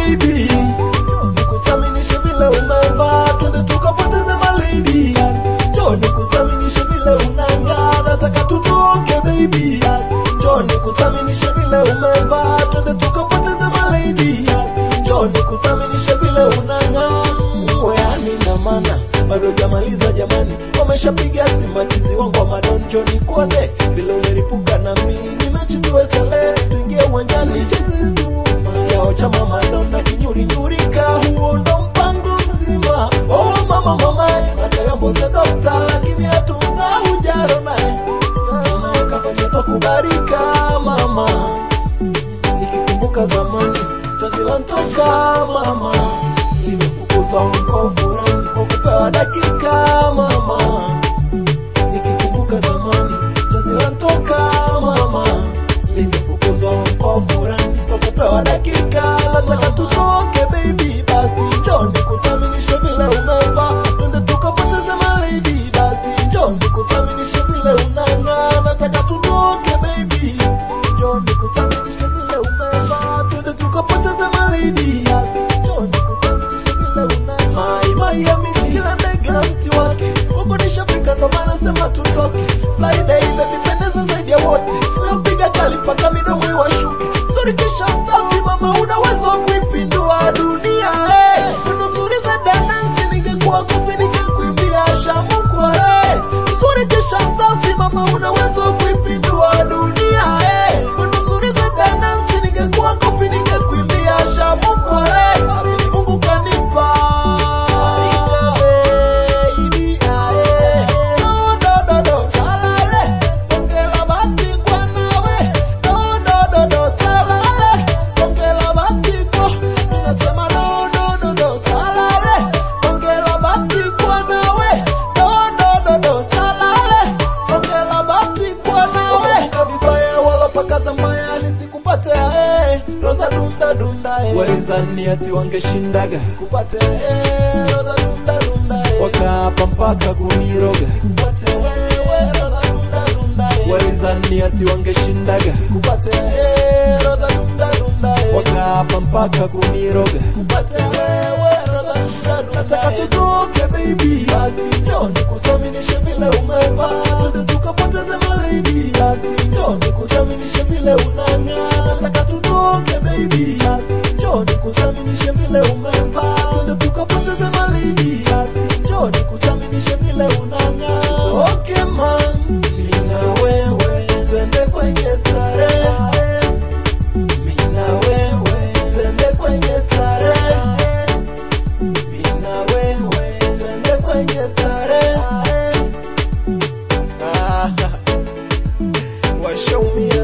baby, nikusaminishe vile umevaa, twende tukapoteze malady. Njoo nikusaminishe vile unang'aa, nataka tutoke baby. Njoo nikusaminishe vile umevaa, twende tukapoteze malady. Njoo nikusaminishe vile unang'aa, weani na mana bado jamaliza jamani, wameshapiga simakizi wangu wa madonjo, nikuone vile umeripuka na mimi nimechipiwe sale, tuingie uwanjani chezi tu yao chama madonna kinyuri nyurika, huo ndo mpango mzima. Oh mama mama, na kayombo za dokta, lakini hatuza ujaro naye naye kafanya takubarika mama, nikikumbuka zamani chozi lantoka mama, nilivyofukuzwa huko furani kwa kupewa dakika mama, nikikumbuka zamani chozi lantoka mama, nilivyofukuzwa huko furani kwa kupewa dakika, nataka tutoke baby, basi njoo nikusaminishe vile umevaa, twende tukapoteze malady, basi njoo nikusaminishe vile unang'aa, nataka tutoke baby, njoo nikusaminishe vile umevaa, twende tukapoteze malady, basi njoo nikusaminishe vile unang'aa. Mai mai ya mimi kila ndege na mti wake, huko nishafika ndo maana sema tutoke. Friday baby pendeza zaidi ya wote, leo piga kali mpaka midomo iwashuke. Sorry kisha msafi mama, unaweza kuipindua dunia. Hey, kuna mzuri za danansi, ningekuwa kofi ningekuimbia shamukwa. Hey, mzuri kisha msafi mama, unaweza kuipindua dunia. Hey, kuna mzuri za danansi, ningekuwa kofi ningekuimbia shamukwa. Hey, amini Mungu kanipa baby, aye. Do, do, do, do, salale. Ongela bati kwa nawe. Do, do, do, do, salale. Ongela bati kwa. Ninasema do, do, do, do, salale. Ongela bati kwa nawe. Do, do, do, do, salale. Ongela bati kwa nawe. Umevuka vibaya wala pakaza mbaya nisikupate eh. Roza dunda dunda eh. walizani ati wangeshindaga Kupate eh. Roza dunda dunda eh. wakaapa mpaka kuniroga Kupate wewe roza dunda dunda eh. walizani ati wangeshindaga Kupate eh. Roza dunda dunda eh. wakaapa mpaka kuniroga Kupate wewe roza dunda dunda Nataka tutoke baby Basi njoo nikusaminishe vile umevaa Twende tukapoteze malady Basi njoo nikusaminishe vile unang'aa Nataka tutoke baby Basi njoo nikusaminishe vile umevaa Twende tukapoteze malady Basi njoo nikusaminishe vile unang'aa Tutoke man Mimi na wewe Twende kwenye starehe Mimi na wewe Twende kwenye starehe mimi na wewe twende kwenye starehe. Ah, washaumia